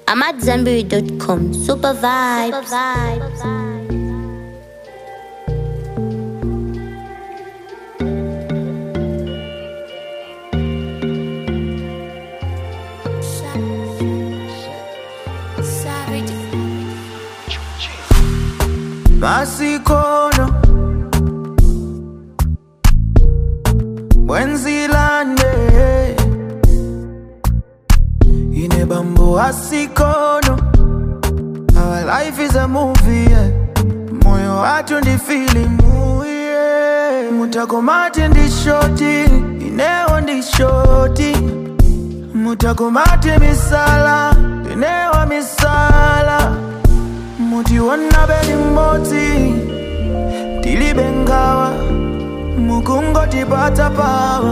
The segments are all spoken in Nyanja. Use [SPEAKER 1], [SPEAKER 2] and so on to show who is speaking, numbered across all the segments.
[SPEAKER 1] I'm at Zenberry.com. Super vibes.
[SPEAKER 2] masikono mwenzilande ine bambo asikono our life is a movie yeah. moyo watu ndi filimu yeah. mutakomati ndi shoti inewo ndi shoti mutakomati misala inewa misala mutiona beli mmodzi tilibe ngawa mukungotipata pawa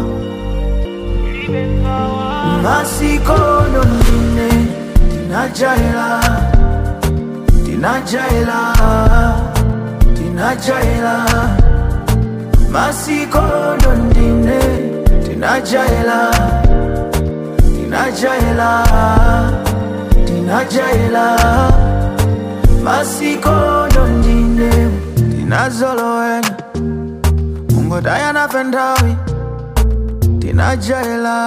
[SPEAKER 2] masikono ndine tinajaila tinajaila tinajaila masikono ndine tinajaila tinajaila tinajaila masikono ndine tinazolowena mungodayana fendawi tinajaila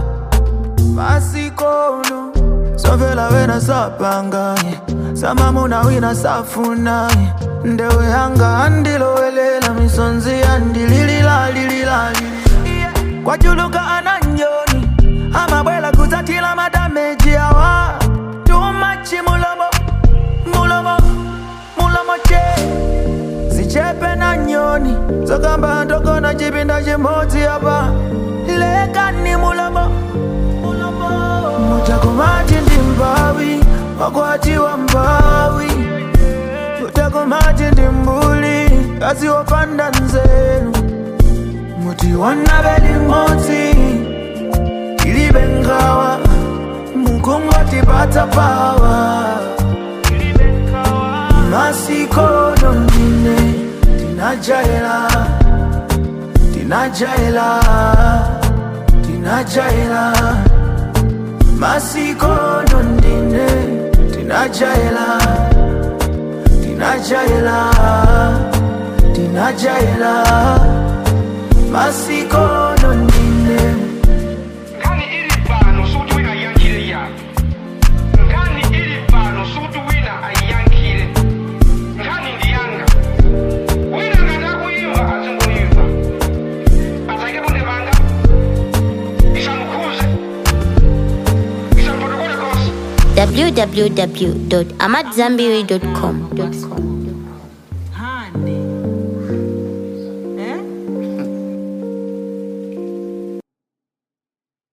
[SPEAKER 2] masikono sovela wena sapangaye samamuna wina safunaye ndewe yanga andilowelela misonzi yandilililalililalili kwajuluka ananyoni amabwela kudzatila madameji awa tumachi mulomo mulomo mulomo che zichepe na nyoni zokamba ndogona chipinda chimodzi apa lekani mulomo mulomo mutakomati ndi mbawi wakwatiwa mbawi mutakomati ndi mbuli kazi wopanda nzeru mutiona beli modzi ilibe ngawa mukungotipata pawa masikono ndine tinajaila tinajaila tinajaila masikono ndine tinajaila tinajaila tinajaila masikono ndine
[SPEAKER 3] nkani ili pano suti wina ayankhile ya nkani ili pano suti wina ayankhile nkani ndiyanga wina ngati akuyimba azingoyimba azake bunde panga isamukhuze isamupotokole konse
[SPEAKER 1] www.amatzambiri.com.